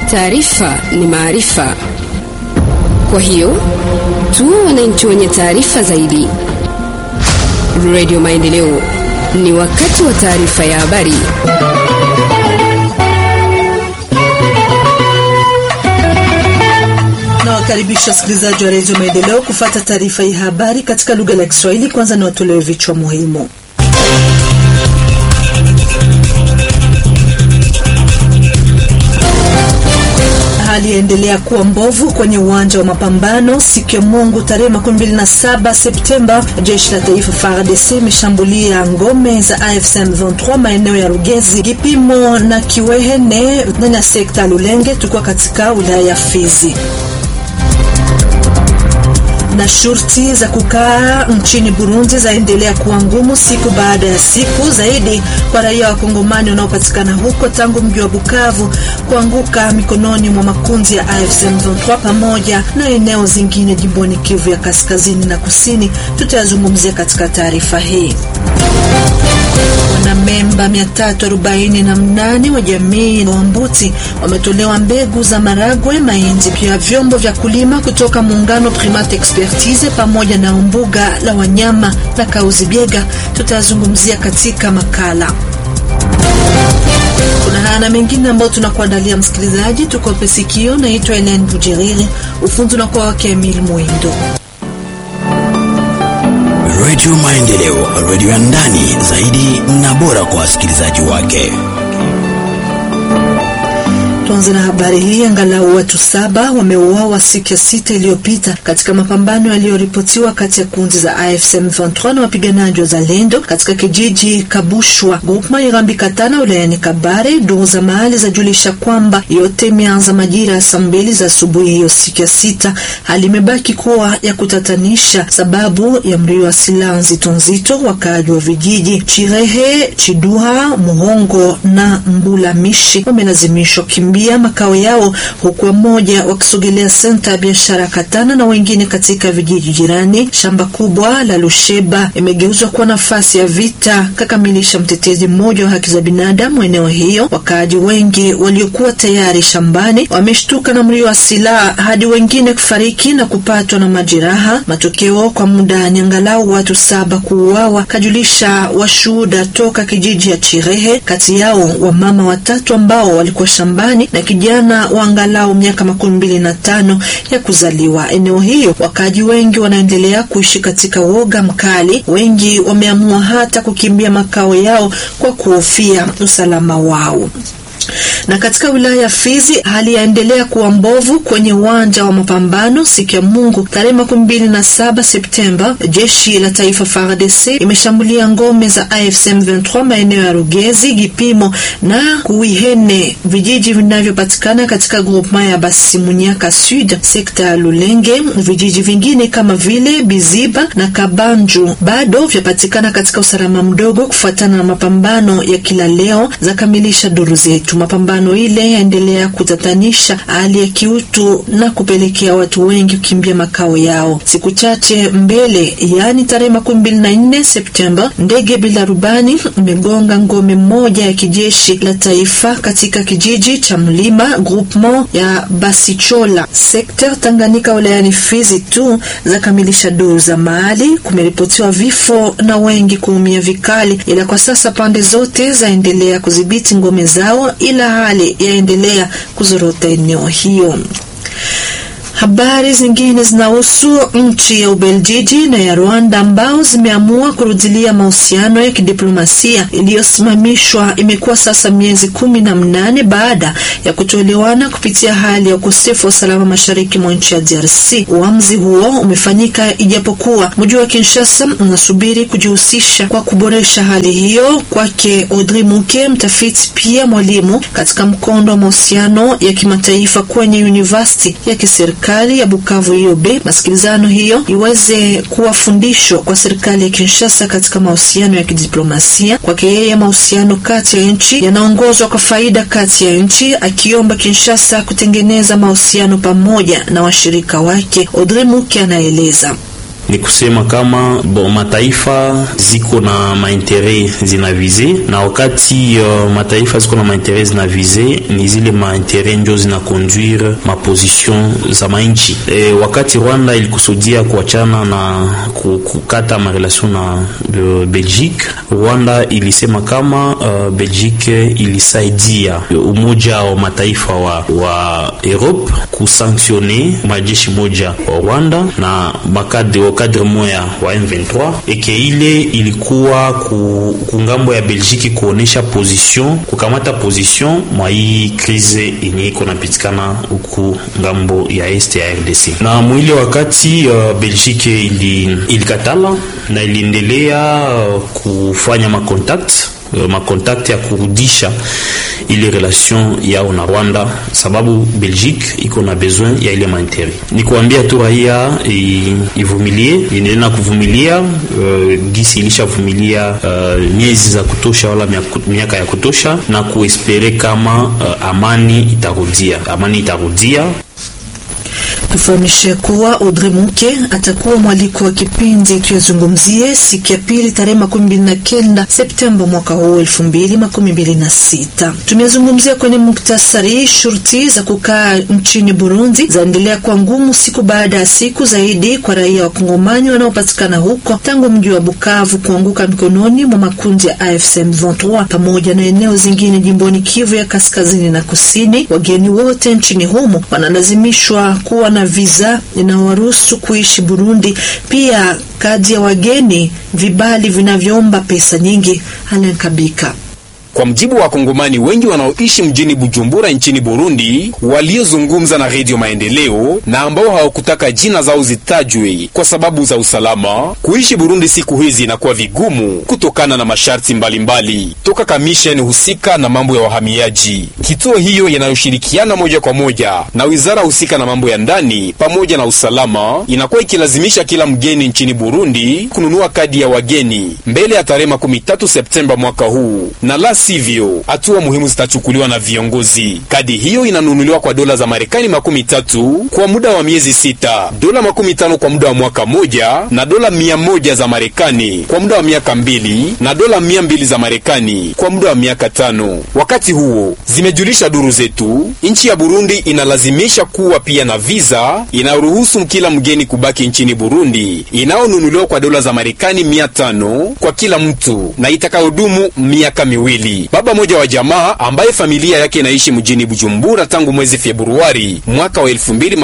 Taarifa ni maarifa, kwa hiyo tuwe wananchi wenye taarifa zaidi. Radio Maendeleo, ni wakati wa taarifa ya habari. Nawakaribisha wasikilizaji wa redio Maendeleo kufata taarifa ya habari katika lugha la Kiswahili. Kwanza ni watolewe vichwa muhimu. Hali yaendelea kuwa mbovu kwenye uwanja wa mapambano siku ya Mungu tarehe 27 Septemba. Jeshi la taifa FARDC imeshambulia ngome za AFC M23 maeneo ya Rugezi, Kipimo na Kiwehene ndani ya sekta ya Lulenge, tukiwa katika wilaya ya Fizi na shurti za kukaa nchini Burundi zaendelea kuwa ngumu siku baada ya siku zaidi kwa raia wa Kongomani wanaopatikana huko tangu mji wa Bukavu kuanguka mikononi mwa makundi ya AFC M23 pamoja na eneo zingine jimboni Kivu ya kaskazini na kusini. Tutayazungumzia katika taarifa hii. Wanamemba 348 wa jamii wa Mbuti wametolewa mbegu za maragwe, mahindi, pia vyombo vya kulima kutoka muungano Primate Expertise pamoja na mbuga la wanyama la Kauzibiega. Tutazungumzia katika makala. Kuna haya na mengine ambayo tunakuandalia msikilizaji, tukope sikio. Naitwa Elen Bujeriri, ufundi unakuwa wake Emil Mwindo. Redio Maendeleo, redio ya ndani zaidi na bora kwa wasikilizaji wake. Tuanze na habari hii. Angalau watu saba wameuawa siku ya sita iliyopita katika mapambano yaliyoripotiwa kati ya kundi za AFC M23 na wapiganaji wa Zalendo katika kijiji Kabushwa, groupema Irambi Katana, wilayani Kabare. Duru za mahali zajulisha kwamba yote imeanza majira ya saa mbili za asubuhi hiyo siku ya sita. Hali imebaki kuwa ya kutatanisha sababu ya mlio wa silaha nzito nzito. Wakaaji wa vijiji Chirehe, Chiduha, Muhongo na Mbulamishi wamelazimishwa kimbia makao yao huku wamoja wakisogelea senta ya biashara Katana na wengine katika vijiji jirani. Shamba kubwa la Lusheba imegeuzwa kuwa nafasi ya vita, kakamilisha mtetezi mmoja wa haki za binadamu eneo hiyo. Wakaaji wengi waliokuwa tayari shambani wameshtuka na mlio wa silaha hadi wengine kufariki na kupatwa na majeraha. Matokeo kwa muda ni angalau watu saba kuuawa, kajulisha washuhuda toka kijiji ya Chirehe, kati yao wamama watatu ambao walikuwa shambani na kijana wa angalau miaka makumi mbili na tano ya kuzaliwa. Eneo hiyo wakaji wengi wanaendelea kuishi katika woga mkali. Wengi wameamua hata kukimbia makao yao kwa kuhofia usalama wao na katika wilaya ya Fizi hali yaendelea kuwa mbovu kwenye uwanja wa mapambano siku ya Mungu tarehe makumi mbili na saba Septemba. Jeshi la taifa FARDC imeshambulia ngome za AFC M23 maeneo ya Rugezi, Gipimo na Kuihene, vijiji vinavyopatikana katika groupema ya Basimunyaka Sud, sekta ya Lulenge. Vijiji vingine kama vile Biziba na Kabanju bado vyapatikana katika usalama mdogo kufuatana na mapambano ya kila leo, za kamilisha duru zetu. Mapambano ile yaendelea kutatanisha hali ya kiutu na kupelekea watu wengi kukimbia makao yao. Siku chache mbele, yaani tarehe makumi mbili na nne Septemba, ndege bila rubani imegonga ngome moja ya kijeshi la taifa katika kijiji cha Mlima groupement ya Basichola sekta Tanganyika wilayani Fizi tu za kamilisha duru za mahali. Kumeripotiwa vifo na wengi kuumia vikali, ila kwa sasa pande zote zaendelea kudhibiti ngome zao ila hali yaendelea kuzorota eneo hiyo. Habari zingine zinahusu nchi ya Ubeljiji na ya Rwanda ambao zimeamua kurudilia mahusiano ya kidiplomasia iliyosimamishwa. Imekuwa sasa miezi kumi na mnane baada ya kutoelewana kupitia hali ya ukosefu wa usalama mashariki mwa nchi ya DRC. Uamuzi huo umefanyika ijapokuwa mji wa Kinshasa unasubiri kujihusisha kwa kuboresha hali hiyo. Kwake Audrey Muke, mtafiti pia mwalimu katika mkondo wa mahusiano ya kimataifa kwenye university ya kiserikali ya Bukavu IOB, masikilizano hiyo iweze kuwa fundisho kwa serikali ya Kinshasa katika mahusiano ya kidiplomasia. Kwake yeye, mahusiano kati ya nchi yanaongozwa kwa faida kati ya nchi, akiomba Kinshasa kutengeneza mahusiano pamoja na washirika wake. Audrey Muke anaeleza ni kusema kama bon, mataifa ziko na maintere zinavize, na wakati uh, mataifa ziko na maintere zinavize, ni zile maintere njo zinakonduire maposition za mainchi. E, wakati Rwanda ilikusudia kuachana na kukata marelation na uh, Belgique, Rwanda ilisema kama uh, Belgique ilisaidia umoja wa mataifa wa, wa Europe kusanktione majeshi moja wa Rwanda na makadre wa kadre moya wa M23 eke ile ilikuwa ku, kungambo ya Belgique kuonesha position kukamata position mwa hii krize yenye iko napitikana huku ngambo ya este ya RDC. Na mwile wakati uh, Belgique ili, ilikatala na iliendelea uh, kufanya makontakte makontakte ya kurudisha ile relation yao na Rwanda, sababu Belgique iko na besoin ya ile maintere. Ni kuambia tu raia ivumilie, iendelee na kuvumilia uh, gisi ilishavumilia uh, miezi za kutosha wala miaka ya kutosha, na kuespere kama uh, amani itarudia, amani itarudia. Tufahamishe kuwa Audrey Munke atakuwa mwaliko wa kipindi tuyazungumzie siku ya pili tarehe makumi mbili na kenda Septemba mwaka huu elfu mbili makumi mbili na sita. Tumezungumzia kwenye muktasari, shurti za kukaa nchini Burundi zaendelea kwa ngumu siku baada ya siku zaidi kwa raia wa Kongomani wanaopatikana huko tangu mji wa Bukavu kuanguka mikononi mwa makundi ya AFC M23 pamoja na eneo zingine jimboni Kivu ya kaskazini na kusini. Wageni wote nchini humo wanalazimishwa kuwa na visa inayowaruhusu kuishi Burundi, pia kadi ya wageni, vibali vinavyoomba pesa nyingi. Alenkabika kwa mjibu wa Wakongomani wengi wanaoishi mjini Bujumbura nchini Burundi, waliozungumza na Redio Maendeleo na ambao hawakutaka jina zao zitajwe kwa sababu za usalama, kuishi Burundi siku hizi inakuwa vigumu kutokana na masharti mbalimbali mbali toka kamisheni husika na mambo ya wahamiaji. Kituo hiyo yanayoshirikiana moja kwa moja na wizara husika na mambo ya ndani pamoja na usalama inakuwa ikilazimisha kila mgeni nchini Burundi kununua kadi ya wageni mbele ya tarehe makumi tatu Septemba mwaka huu na la sivyo hatua muhimu zitachukuliwa na viongozi. Kadi hiyo inanunuliwa kwa dola za Marekani makumi tatu kwa muda wa miezi sita, dola makumi tano kwa muda wa mwaka moja, na dola mia moja za Marekani kwa muda wa miaka mbili, na dola mia mbili za Marekani kwa muda wa miaka tano. Wakati huo, zimejulisha duru zetu, nchi ya Burundi inalazimisha kuwa pia na visa inayoruhusu kila mgeni kubaki nchini Burundi inayonunuliwa kwa dola za Marekani mia tano kwa kila mtu na itakayodumu miaka miwili. Baba mmoja wa jamaa ambaye familia yake inaishi mjini Bujumbura tangu mwezi Februari mwaka wa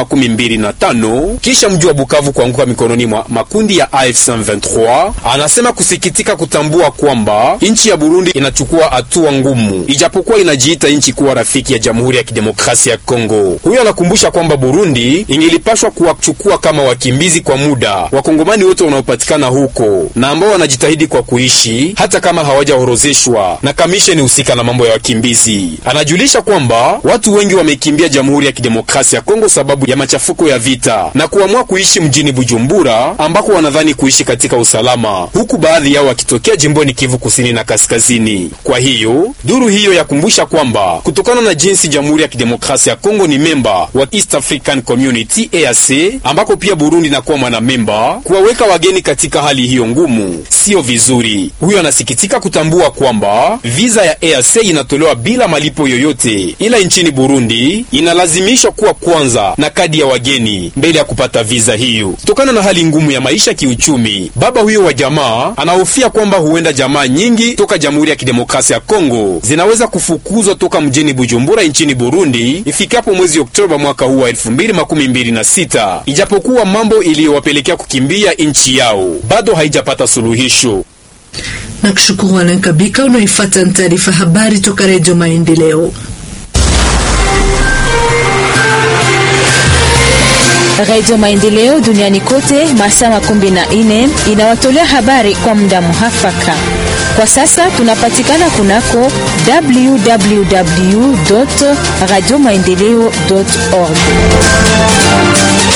2025 kisha mji wa Bukavu kuanguka mikononi mwa makundi ya AFC M23, anasema kusikitika kutambua kwamba nchi ya Burundi inachukua hatua ngumu, ijapokuwa inajiita nchi kuwa rafiki ya Jamhuri ya Kidemokrasia ya Kongo. Huyo anakumbusha kwamba Burundi ingelipashwa kuwachukua kama wakimbizi kwa muda wakongomani wote wanaopatikana huko na ambao wanajitahidi kwa kuishi hata kama hawajaorozeshwa na kamisheni husika na mambo ya wakimbizi. Anajulisha kwamba watu wengi wamekimbia Jamhuri ya Kidemokrasia ya Kongo sababu ya machafuko ya vita na kuamua kuishi mjini Bujumbura ambako wanadhani kuishi katika usalama, huku baadhi yao wakitokea jimboni Kivu kusini na kaskazini. Kwa hiyo duru hiyo yakumbusha kwamba kutokana na jinsi Jamhuri ya Kidemokrasia ya Kongo ni memba wa East African Community EAC, ambako pia Burundi inakuwa mwanamemba, kuwaweka wageni katika hali hiyo ngumu sio vizuri. Huyo anasikitika kutambua kwamba viza ya EAC inatolewa bila malipo yoyote, ila nchini Burundi inalazimishwa kuwa kwanza na kadi ya wageni mbele ya kupata viza hiyo. Kutokana na hali ngumu ya maisha kiuchumi, baba huyo wa jamaa anahofia kwamba huenda jamaa nyingi toka Jamhuri ya Kidemokrasia ya Kongo zinaweza kufukuzwa toka mjini Bujumbura nchini Burundi ifikapo mwezi Oktoba mwaka huu wa 2026 ijapokuwa mambo iliyowapelekea kukimbia nchi yao bado haijapata suluhisho. na kushukuru Alain Kabika. Unaoifuata ni taarifa habari toka Redio Maendeleo. Radio Maendeleo duniani kote masaa makumi na nne inawatolea habari kwa muda muhafaka. Kwa sasa tunapatikana kunako www radio maendeleo org.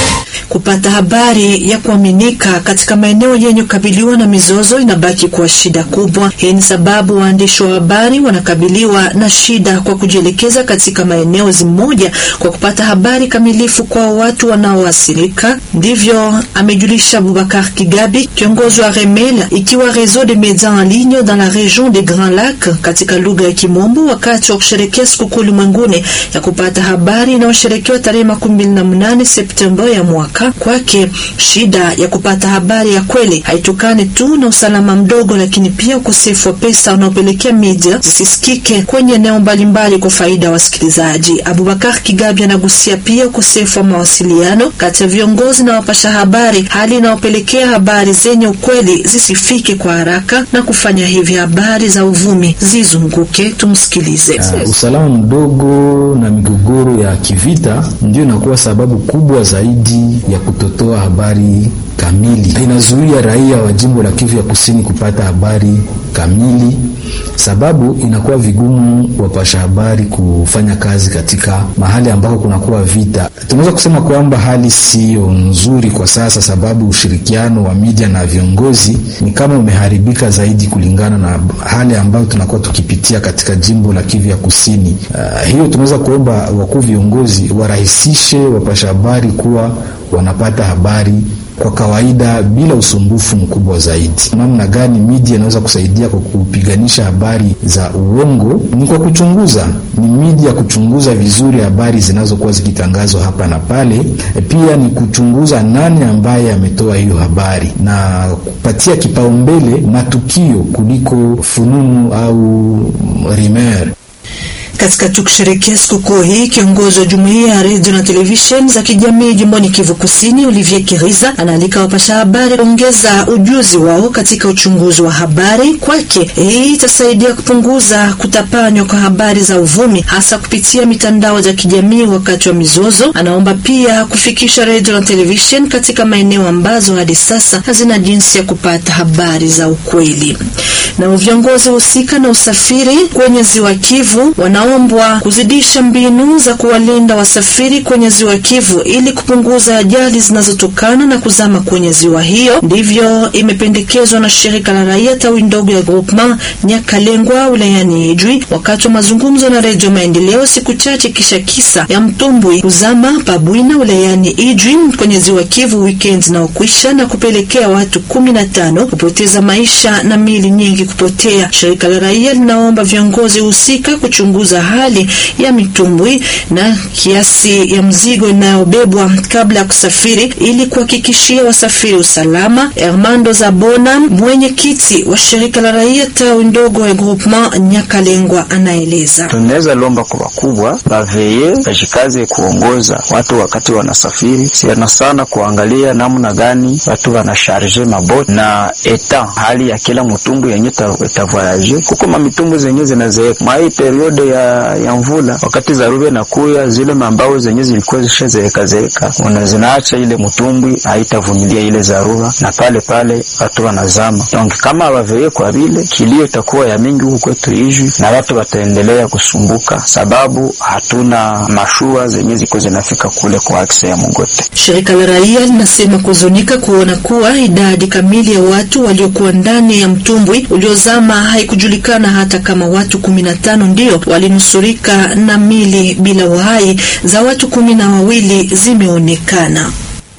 kupata habari ya kuaminika katika maeneo yenye kukabiliwa na mizozo inabaki kuwa shida kubwa. Hii ni sababu waandishi wa habari wanakabiliwa na shida kwa kujielekeza katika maeneo zimoja kwa kupata habari kamilifu kwa watu wanaoathirika. Ndivyo amejulisha Abubakar Kigabi, kiongozi wa Remel, ikiwa Réseau des médias en ligne dans la région des Grands Lacs katika lugha ya Kimombo, wakati wa kusherekea sikukuu ulimwenguni ya kupata habari inayosherekewa tarehe makumi mbili na mnane Septemba ya mwaka. Kwake shida ya kupata habari ya kweli haitokani tu na usalama mdogo, lakini pia ukosefu wa pesa unaopelekea media zisisikike kwenye eneo mbalimbali kwa faida ya wasikilizaji. Abubakar Kigabi anagusia pia ukosefu wa mawasiliano kati ya viongozi na wapasha habari, hali inayopelekea habari zenye ukweli zisifike kwa haraka na kufanya hivi habari za uvumi zizunguke. Tumsikilize. Uh, usalama mdogo na migogoro ya kivita ndio inakuwa sababu kubwa zaidi ya kutotoa habari kamili. Inazuia raia wa jimbo la Kivu ya Kusini kupata habari kamili, sababu inakuwa vigumu wapasha habari kufanya kazi katika mahali ambako kunakuwa vita. Tunaweza kusema kwamba hali siyo nzuri kwa sasa, sababu ushirikiano wa media na viongozi ni kama umeharibika zaidi kulingana na hali ambayo tunakuwa tukipitia katika jimbo la Kivu ya Kusini. Uh, hiyo tunaweza kuomba wakuu viongozi warahisishe wapasha habari kuwa wanapata habari kwa kawaida bila usumbufu mkubwa zaidi. Namna gani media inaweza kusaidia kwa kupiganisha habari za uongo? Ni kwa kuchunguza, ni media kuchunguza vizuri habari zinazokuwa zikitangazwa hapa na pale. Pia ni kuchunguza nani ambaye ametoa hiyo habari na kupatia kipaumbele matukio kuliko fununu au rumeur. Katika tukisherekea sikukuu hii, kiongozi wa jumuiya ya redio na televisheni za kijamii jimboni Kivu Kusini, Olivier Kiriza, anaalika wapasha habari kuongeza ujuzi wao katika uchunguzi wa habari. Kwake hii itasaidia kupunguza kutapanywa kwa habari za uvumi, hasa kupitia mitandao ya kijamii wakati wa mizozo. Anaomba pia kufikisha redio na televisheni katika maeneo ambazo hadi sasa hazina jinsi ya kupata habari za ukweli. Na viongozi husika na usafiri kwenye ziwa Kivu wanaombwa kuzidisha mbinu za kuwalinda wasafiri kwenye ziwa Kivu ili kupunguza ajali zinazotokana na kuzama kwenye ziwa hiyo. Ndivyo imependekezwa na shirika la raia tawi ndogo ya Groupement Nyakalengwa wilayani Ijwi wakati wa mazungumzo na Redio Maendeleo siku chache kisha kisa ya mtumbwi kuzama Pabwina wilayani Ijwi kwenye ziwa Kivu weekend na ukwisha na kupelekea watu kumi na tano kupoteza maisha na mili nyingi kupotea. Shirika la raia linaomba viongozi husika kuchunguza hali ya mitumbwi na kiasi ya mzigo inayobebwa kabla ya kusafiri ili kuhakikishia wasafiri usalama. Hermando Zabona, mwenyekiti wa shirika la raia tawi ndogo ya Groupement Nyakalengwa, anaeleza. Tunaweza lomba kwa wakubwa baveye bajikaze kuongoza watu wakati wanasafiri, sana sana kuangalia namna gani watu wanasharge maboti na eta hali ya kila mtumbu yenye itavoyaje. Kuko mamitumbu zenye zinazeeka mwai periode ya, ya mvula, wakati dharura inakuya, zile mambao zenye zilikuwa zishazeeka zeeka una zinaacha ile mtumbwi haitavumilia ile dharura, na pale pale watu wanazama. Donc kama waveye kwa vile kilio itakuwa ya mingi huku kwetu Ijwi, na watu wataendelea kusumbuka sababu hatuna mashua zenye ziko zinafika kule kwa akse ya Mungote. Shirika la raia linasema kuzunika kuona kuwa idadi kamili ya watu waliokuwa ndani ya mtumbwi uliozama haikujulikana, hata kama watu kumi na tano ndio walinusurika na mili bila uhai za watu kumi na wawili zimeonekana.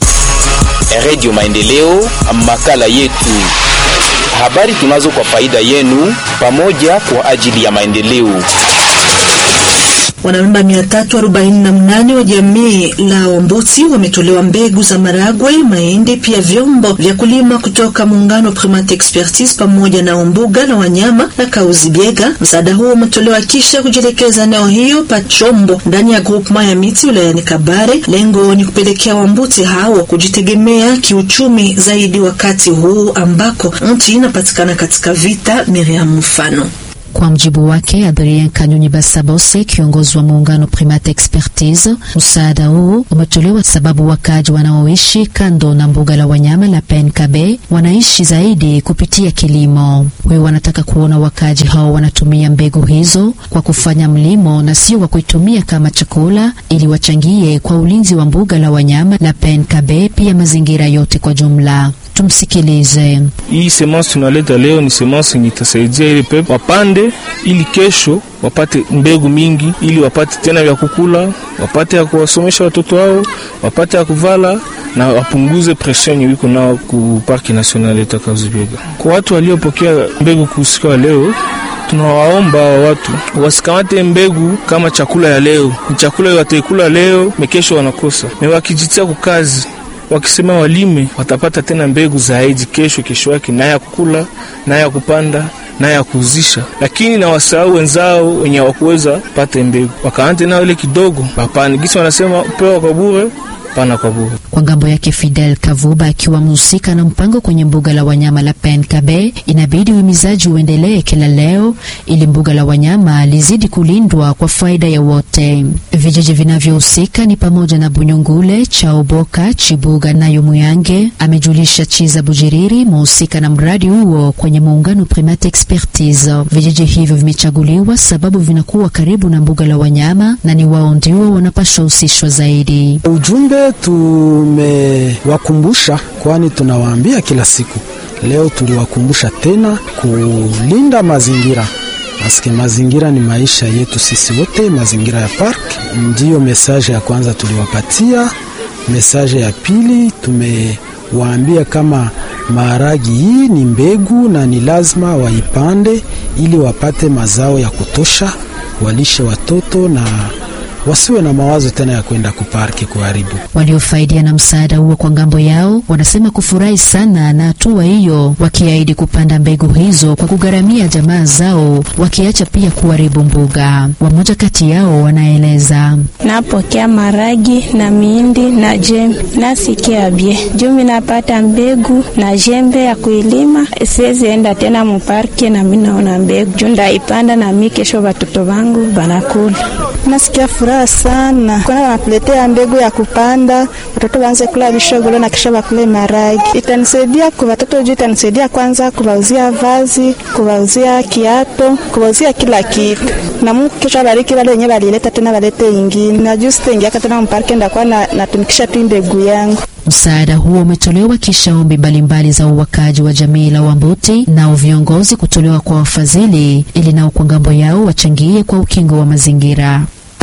Redio Maendeleo, makala yetu, habari tunazo kwa faida yenu, pamoja kwa ajili ya maendeleo. Wanamemba 348 wa jamii la Wambuti wametolewa mbegu za maragwe, mahindi, pia vyombo vya kulima kutoka muungano Primate Expertise pamoja na umbuga la wanyama na Kauzi Biega. Msaada huo umetolewa kisha kujielekeza eneo hiyo Pachombo ndani ya groupement ya miti wilayani Kabare. Lengo ni kupelekea Wambuti hao kujitegemea kiuchumi zaidi wakati huu ambako nchi inapatikana katika vita. Miriam mfano Kwa mjibu wake Adrien Kanyunyi Basabose, kiongozi wa muungano Primate Expertise, msaada huu umetolewa sababu wakaji wanaoishi kando na mbuga la wanyama la PNKB wanaishi zaidi kupitia kilimo. Huyo wanataka kuona wakaji hao wanatumia mbegu hizo kwa kufanya mlimo na sio kwa kuitumia kama chakula, ili wachangie kwa ulinzi wa mbuga la wanyama la PNKB, pia mazingira yote kwa jumla. Tumsikilize. Hii semence tunaleta leo ni semence yenye itasaidia ile pepe wapande, ili kesho wapate mbegu mingi, ili wapate tena vya kukula, wapate ya kuwasomesha watoto wao, wapate ya kuvala na wapunguze presion yenye wiko nao ku parki national ya Kazibiega. Kwa watu waliopokea mbegu kusikia leo tunawaomba watu wasikamate mbegu kama chakula ya leo. Ni chakula wataikula leo, mekesho wanakosa. Na wakijitia kukazi wakisema walime watapata tena mbegu zaidi kesho kesho yake, naye ya kukula naye ya kupanda naye ya kuuzisha, lakini na wasahau wenzao wenye hawakuweza pate mbegu, wakaante nao ile kidogo papani gisi wanasema pewa kwa bure pana kwa bure. Kwa ngambo yake Fidel Kavuba akiwa mhusika na mpango kwenye mbuga la wanyama la PNKB, inabidi uhimizaji uendelee kila leo ili mbuga la wanyama lizidi kulindwa kwa faida ya wote. Vijiji vinavyohusika ni pamoja na Bunyungule, Chaoboka, Chibuga nayo Muyange, amejulisha Chiza Bujiriri, mhusika na mradi huo kwenye muungano Primate Expertise. Vijiji hivyo vimechaguliwa sababu vinakuwa karibu na mbuga la wanyama na ni wao ndio wanapaswa husishwa zaidi. Ujumbe tumewakumbusha, kwani tunawaambia kila siku. Leo tuliwakumbusha tena kulinda mazingira, paske mazingira ni maisha yetu sisi wote. Mazingira ya park ndiyo mesaje ya kwanza tuliwapatia. Mesaje ya pili tumewaambia kama maharagi hii ni mbegu na ni lazima waipande ili wapate mazao ya kutosha, walishe watoto na wasiwe na mawazo tena ya kwenda kuparki kuharibu. Waliofaidia na msaada huo kwa ngambo yao wanasema kufurahi sana na hatua hiyo, wakiahidi kupanda mbegu hizo kwa kugharamia jamaa zao, wakiacha pia kuharibu mbuga. Wamoja kati yao wanaeleza: napokea maragi na miindi na jembe, nasikia bie jumi napata mbegu na jembe ya kuilima, siwezi enda tena muparki na mimi naona mbegu juu ndaipanda na mimi kesho watoto wangu banakula. Nasikia furaha sana kwana wanatuletea mbegu ya kupanda, watoto waanze kula bishogolo na kisha wakule maragi. Itanisaidia kwa watoto juu, itanisaidia kwanza kuwauzia vazi, kuwauzia kiato, kuwauzia kila kitu, na Mungu kesho abariki wale wenyewe walileta tena walete ingine, na juu sitaingiaka tena mparke, ndakuwa na, natumikisha tu mbegu yangu. Msaada huo umetolewa kisha ombi mbalimbali za uwakaji wa jamii la Wambuti nao viongozi kutolewa kwa wafadhili ili nao kwa ngambo yao wachangie kwa ukingo wa mazingira.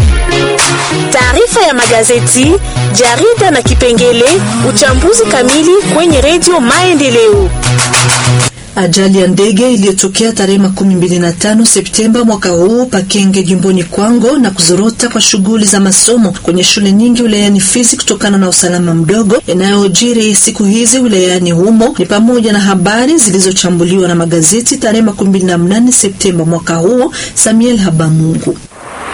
Taarifa ya magazeti, jarida na kipengele uchambuzi kamili kwenye redio Maendeleo. Ajali ya ndege iliyotokea tarehe makumi mbili na tano Septemba mwaka huu Pakenge jimboni Kwango na kuzorota kwa shughuli za masomo kwenye shule nyingi wilayani Fizi kutokana na usalama mdogo yanayojiri siku hizi wilayani humo ni pamoja na habari zilizochambuliwa na magazeti tarehe makumi mbili na mnane Septemba mwaka huu. Samuel Habamungu